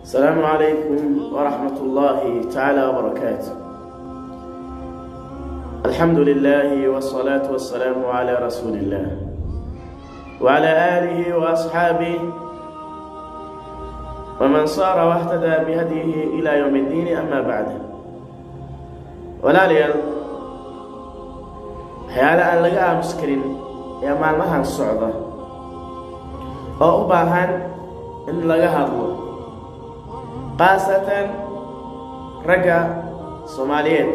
السلام عليكم ورحمة الله تعالى وبركاته الحمد لله والصلاة والسلام على رسول الله وعلى آله وأصحابه ومن صار واهتدى بهديه إلى يوم الدين أما بعد walaalayaal waxyaale aan laga aamus karin ee maalmahan socda oo u baahan in laga hadlo khaasatan ragga soomaaliyeed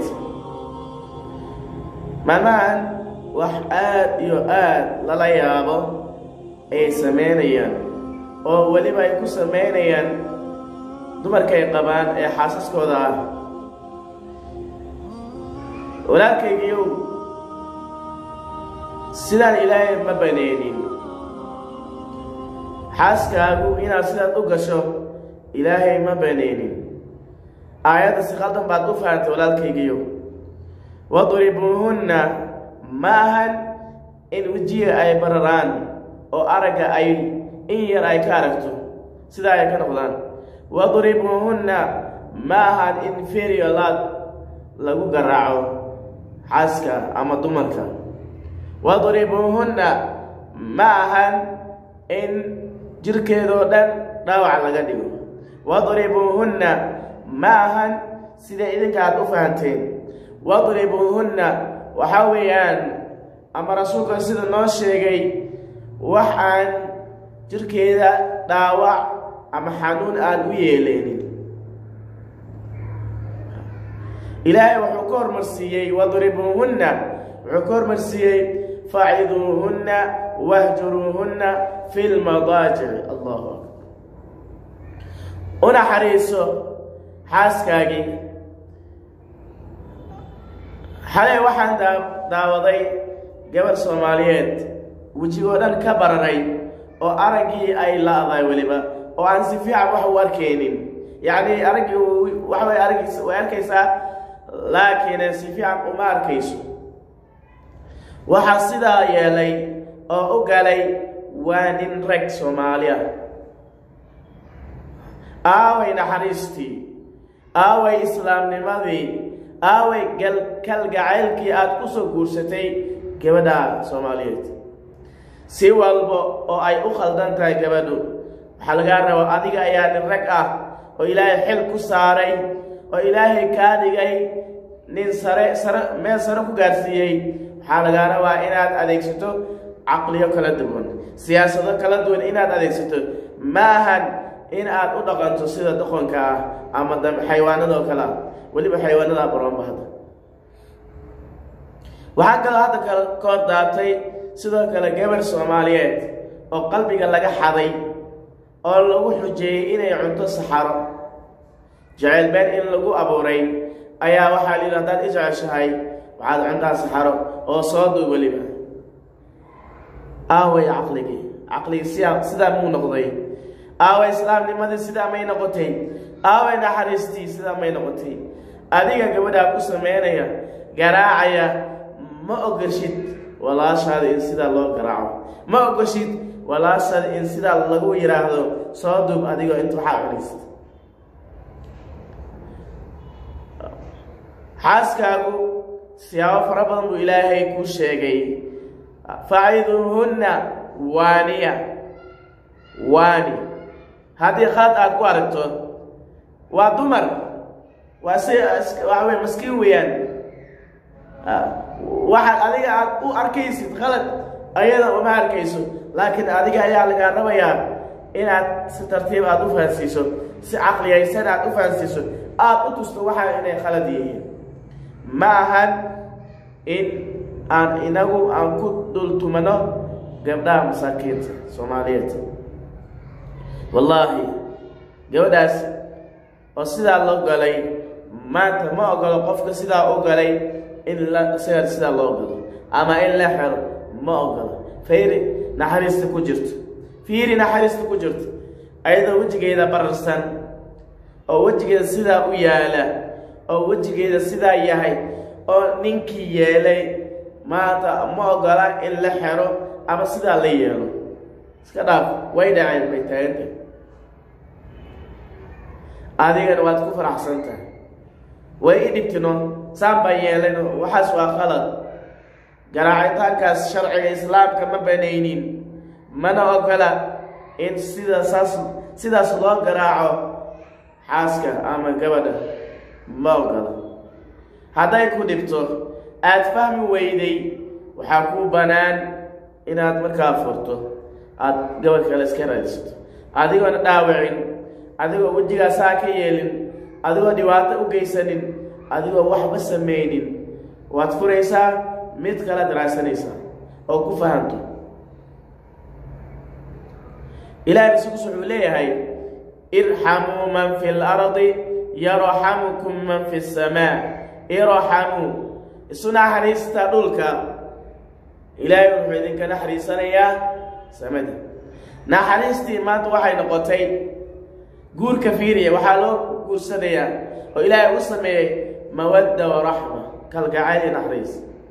maalmahan wax aad iyo aad lala yaabo ay samaynayaan oo weliba ay ku samaynayaan dumarkay qabaan ee xaasaskooda ah walaalkaygiiyow sidaan ilaahay ma baneenin xaaskaagu inaad sidaad u gasho ilaahay ma baneenin aayadda si qaldan baad u fahamtay walaalkaygiiyow wadribuuhunna ma ahan in wejiga ay bararaan oo aragga ay in yar ay ka aragto sidaa ay ka noqdaan wadribuuhunna ma ahan in feriolaad lagu garaaco xaaska ama dumarka wadribuuhunna ma ahan in jirkeedoo dhan dhaawac laga dhigo wadribuuhunna ma ahan sida idinka aad u fahanteen wadribuuhunna waxaa weeyaan ama rasuulka sida noo sheegay wax aan jirkeeda dhaawac ama xanuun aan u yeeleynin ilaahay wuxuu ka hormarsiiyey wadribuuhunna wuxuu ka hormarsiiyey faciduuhunna wahjuruuhunna fi lmadaajici allahu akbar u naxariiso xaaskaagii xalay waxaan daawaday gabar soomaaliyeed wejigoo dhan ka bararay oo araggii ay la-dahay weliba oo aan si fiican wax u arkaynin yacni araggii waxa way araggiisa way arkaysaa laakiin si fiican uma arkayso waxaa sidaa yeelay oo u galay waa nin rag soomaaliya aaway naxariistii aaway islaamnimadii aaway kalgacaylkii aad ku soo guursatay gabadha soomaaliyeed si walba oo ay u khaldan tahay gabadhu waxaa lagaa rabaa adiga ayaa nin rag ah oo ilaahay xil ku saaray oo ilaahay kaa dhigay nin sare sare meel sare ku gaarsiiyey waxaa lagaa rabaa inaad adeegsato caqliyo kala duwan siyaasado kala duwan inaad adeegsato ma ahan in aad u dhaqanto sida doqonka ah ama xayawaanadoo kale ah weliba xayawaanada baroonba hadda waxaa kaloo hadda ka hor daabtay sidoo kale gabar soomaaliyeed oo qalbiga laga xaday oo lagu xujeeyey inay cunto saxaro jecel been in lagu abuuray ayaa waxaa lihi haddaad i jeceshahay waxaad cuntaa saxaro oo soo duub weliba aaway caqligii caqligii sidaa sidaa muu noqday aaway islaamnimadii sidaa may noqotay aaway naxariistii sidaa may noqotay adiga gabadhaa ku sameynaya garaacaya ma ogashid walaashaada in sidaa loo garaaco ma ogashid walaashaada in sidaa lagu yidhaahdo soo duub adigoo inta waxaa cunaysid xaaskaagu siyaabo fara badan buu ilaahay kuu sheegay faciduuhunna waaniya waani haddii khalad aad ku aragto waa dumar waa si waxa wey maskiin weeyaan waxaad adiga aad u arkaysid khalad ayada uma arkayso laakiin adiga ayaa lagaa rabayaa inaad si tartiib aad u fahansiiso si caqliyaysan aad u fahansiiso aad u tusto waxaa inay khalad yihiin ma ahan in aan inagu aan ku dhultumano gabdhaha masaakiinta soomaaliyeed wallaahi gabadhaas oo sidaa loo galay maanta ma ogolo qofka sidaa u galay in la siga sidaa loo galo ama in la xero ma ogolo fayri naxariista ku jirto fiiri naxariista ku jirto ayadoo wejigeeda bararsan oo wejigeeda sidaa u yaala oo wejigeeda sidaa yahay oo ninkii yeelay maanta ma ogola in la xero ama sidaa la yeelo iska dhaaf way dhaceen bay taagantay adigana waad ku faraxsan tahay way i dhibtino saan baan yeelayno waxaas waa qalad garaacitaankaas sharciga islaamka ma banaynin mana ogola in sida saas sidaas loo garaaco xaaska ama gabadha ma ogola hadday ku dhibto aada fahmi weyday waxaa kuu bannaan inaad markaa furto aada gabadh kale iska raadsato adigoona dhaawicin adigoo wejigaasaa ka yeelin adigoo dhibaato u geysanin adigoo waxba samaynin waad furaysaa mid kala daraacsanaysaa oo ku fahanto ilahay rasuulkus wuxuu leeyahay irxamuu man fi lardi yarxamukum man fi samaa irxamuu isu naxariista dhulka ilaahay wuxuu idinka naxariisanayaa samada naxariistii maanta waxay noqotay guurka fiiriya waxaa loo guursanayaa oo ilaahay u sameeyey mawadda waraxma kalgacayl iyo naxariis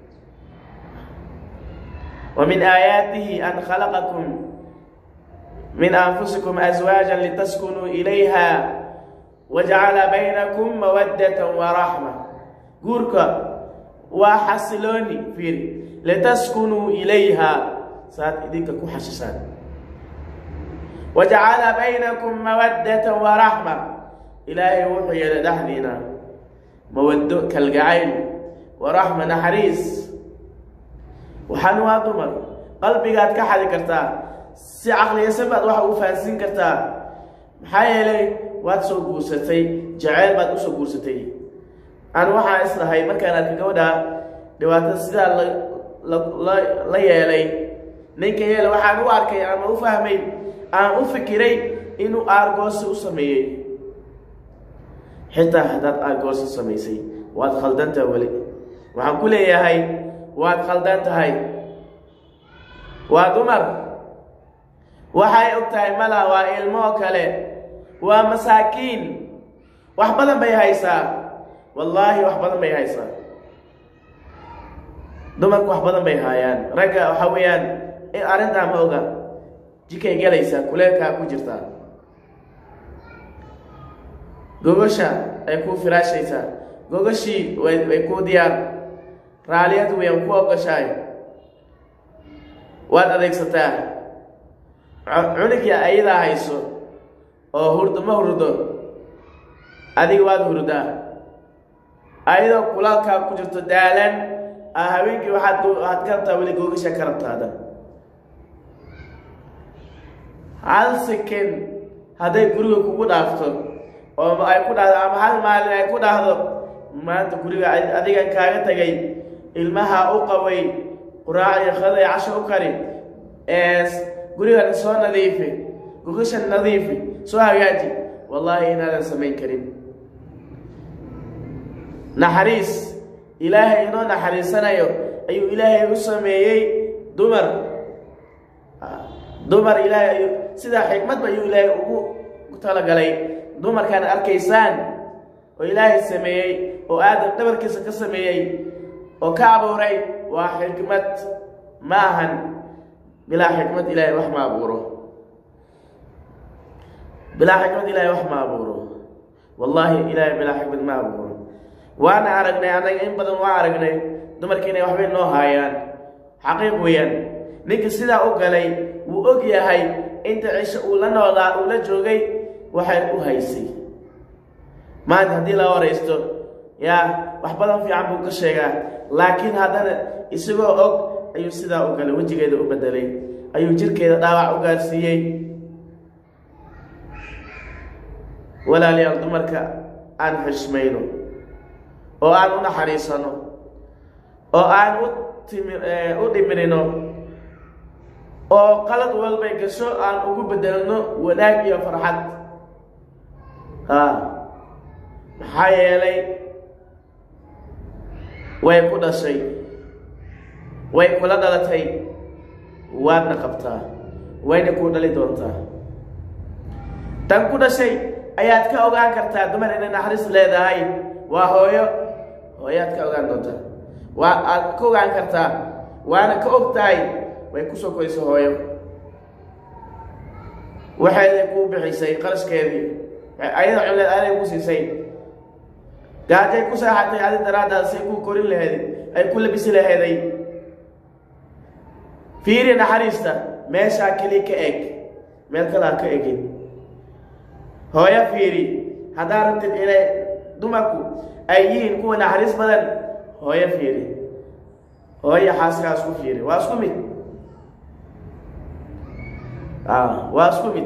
wa min aayaatihi an khalaqakum min anfusikum aswaajan litaskunuu ilayha wajacala baynakum mawaddatan waraxma guurka waa xasilooni fiiri litaskunuu ilayha saad idinka ku xashisaan wajacala baynakum mawaddatan waraxma ilaahay wuxuu yeelay dhexdiina mawaddo kalgacayl waraxma naxariis waxaan waa dumar qalbigaad ka xadi kartaa si caqliyaysan baad waxa u fahansiin kartaa maxaa yeelay waad soo guursatay jaceyl baad usoo guursatay aan waxaa islahay markaan arka gabadha dhibaatada sidaa la la yeelay ninka yeela waxaan u arkay ama u fahmay aan u fikiray inuu aargoosi u sameeyey xitaa haddaad aargoosi samaysay waad khaldantaha weli waxaan ku leeyahay waad khaldan tahay waa dumar waxay og tahay mala waa ilmoo kale waa masaakiin wax badan bay haysaa wallaahi wax badan bay haysaa dumarku wax badan bay haayaan ragga waxa weeyaan in arrintaa ma oga jikay galaysaa kuleelkaa ku jirtaa gogosha ay kuu firaashaysaa gogashii way kuu diyaar raaliyad weyan ku ogoshaay waad adeegsataa cunigya ayadaa hayso oo hurdo ma hurdo adiga waad hurdaa ayadoo kulaalkaa ku jirto daalan a haweenkii waxaad waxaad ka rabtaa weli googasha ka rabtaada hal second hadday guriga kugu dhaafto oo ay ku dhahdo ama hal maalin ay ku dhahdo maanta guriga adigan kaaga tegay ilmaha u qaway quraac iyo qaday casho u kari gurigan soo nadiifi gogashan nadiifi soo hagaaji wallaahi inaadan samayn karin naxariis ilaahay inoo naxariisanayo ayuu ilaahay u sameeyey dumar dumar ilaahay ayuu sidaa xikmadba ayuu ilaahay ugu talagalay dumarkaan arkaysaan oo ilaahay sameeyey oo aadam dhabarkiisa ka sameeyey oo ka abuuray waa xikmad ma ahan bilaa xikmad ilaahay wax ma abuuro bilaa xikmad ilaahay wax ma abuuro wallaahi ilaahay bilaa xikmad ma abuuro waana aragnay annaga in badan waa aragnay dumarka inay waxbay noo haayaan xaqiiq weeyaan ninka sidaa u galay wuu og yahay inta cisho uu la noolaa uu la joogay waxay u haysay maanta haddii la waraysto yaa wax badan fiican buu ka sheegaa laakiin haddana isagoo og ayuu sidaa u galay wejigeeda u bedelay ayuu jirkeeda dhaawac u gaarsiiyey walaalayaal dumarka aan xishmayno oo aan u naxariisano oo aan u timi u dhimirino oo qalad walbay gasho aan ugu bedelno wanaag iyo farxad ha maxaa yeelay way ku dhashay way kula dhalatay waadna qabtaa wayna kuu dhali doontaa tan ku dhashay ayaad ka ogaan kartaa dumar inay naxariis leedahay waa hooyo hooyaad ka ogaan doontaa waa aad ka ogaan kartaa waana ka og tahay way kusoo korayso hooyo waxayday kuu bixisay qarashkeedii ayada culeed aday ku siisay gaajay ku seexatay adi daraaddaad say ku korin laheed ay ku labisi laheeday fiiri naxariista meeshaa keli ka eg meel kalaa ka egin hooyo fiiri haddaa rabtid inay dumarku ay yihiin kuwa naxariis badan hooyo fiiri hooyo xaaskaas ku fiiri waa isku mid waa isku mid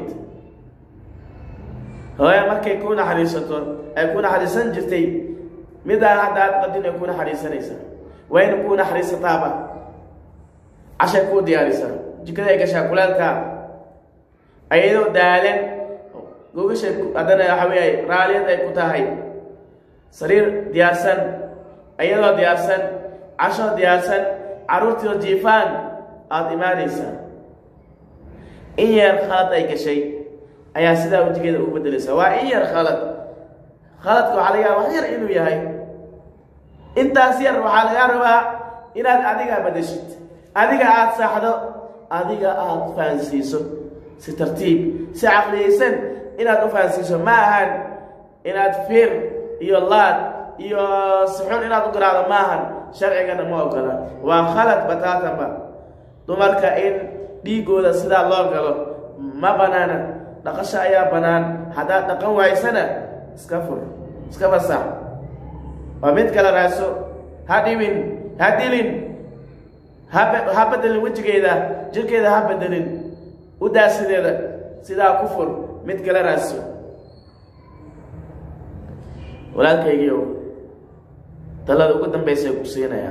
hooyo markay ku naxariisato ay ku naxariisan jirtay midaan haddaad qadin ay ku naxariisanaysaa wayna ku naxariisataaba cashay kuu diyaarisaa jikada ay gashaa kulaalka ayadoo daalan gogashay haddana waxa weeye raaliyad ay ku tahay sariir diyaarsan ayadoo diyaarsan casho diyaarsan carruurtiio jiifaan aada imaanaysaa in yar khalad ay gashay ayaa sidaa wejigeeda ugu bedelaysaa waa in yar khalad khaladka waxaa laga yaaba wax yar inuu yahay intaas yar waxaa lagaa rabaa inaad adiga badashid adiga aada saaxdo adiga aada fahansiiso si tartiib si caqliyaysan inaad u fahansiiso ma ahan inaad fir iyo laad iyo sixun inaad u garaacdo ma ahan sharcigana ma ogola waa khalad bataatanba dumarka in dhiigooda sidaa loo galo ma banaana dhaqasho ayaa bannaan haddaad dhaqan waysana iska fur iska fasax waa mid kale raaso ha dhibin ha dilin ha bedelin wejigeeda jirkeeda ha bedelin u daasideeda sidaa ku fur mid kale raaso walaalkaygiio talada ugu dambaysa ku siinayaa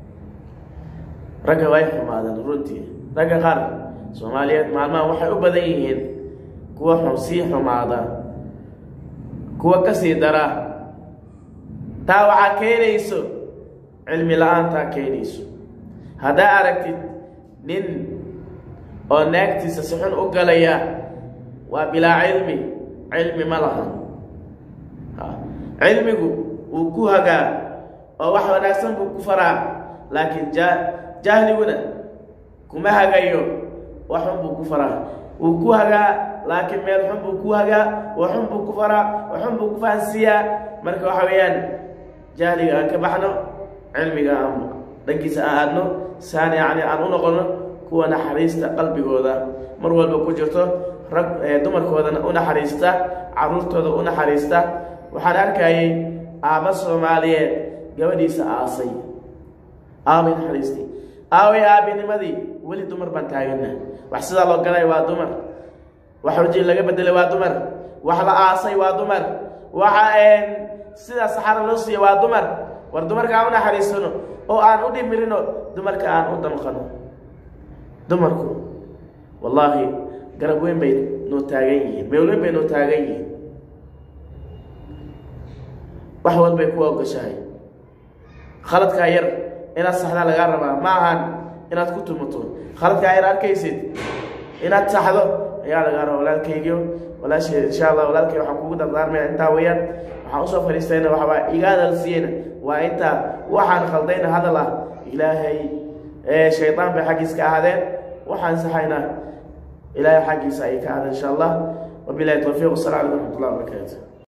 ragga way xumaadeen runtii ragga qaar soomaaliyeed maalmaha waxay u badan yihiin kuwa xun sii xumaada kuwa ka sii dara taa waxaa keenayso cilmi la-aantaa keenayso haddaa aragtid nin oo naagtiisa si xun u galaya waa bilaa cilmi cilmi ma laha cilmigu wuu ku hagaa oo wax wanaagsan buu ku faraa laakiin ja jahliguna kuma hagayo wax xun buu ku faraa wuu ku hagaa laakiin meel xun buu ku hagaa wax xun buu ku faraa wax xun buu ku fahansiiyaa marka waxa weeyaan jahliga aan ka baxno cilmiga aan dhankiisa aan aadno saan yacni aan u noqono kuwa naxariista qalbigooda mar walba ku jirto rag dumarkoodana u naxariista carruurtooda u naxariista waxaan arkayay aabba soomaaliyeed gabadhiisa aasay aabay naxariistay aaway aabinimadii weli dumar baan taagana wax sidaa loo galay waa dumar wax waji laga bedelay waa dumar wax la aasay waa dumar waxa sidaa saxaro loo siiyey waa dumar war dumarka aan u naxariisano oo aan u dhimirino dumarka aan u damqano dumarku wallaahi garab weyn bay noo taagan yihiin meel weyn bay noo taagan yihiin wax walbay ku ogashahay khaladkaa yar inaad saxdaa lagaa rabaa ma ahan inaad ku tumato khaladkaa yar arkaysid inaad saxdo ayaa lagaa rabaa walaalkaygiyo walaasheed insha allah walaalkay waxaan kugu dardaarmaya intaa weeyaan waxaan usoo fadhiistayna waxbaa iga hadal siiyeyna waa intaa waxaan khaldayna hadal ah ilaahay shaydaan bay xaggiis ka ahaadeen waxaan saxayna ilaahay xaggiisa ay ka ahaadeen insha allah wabilahi towfiiq wasalamu calaykum raxmat ullah wabarakaatu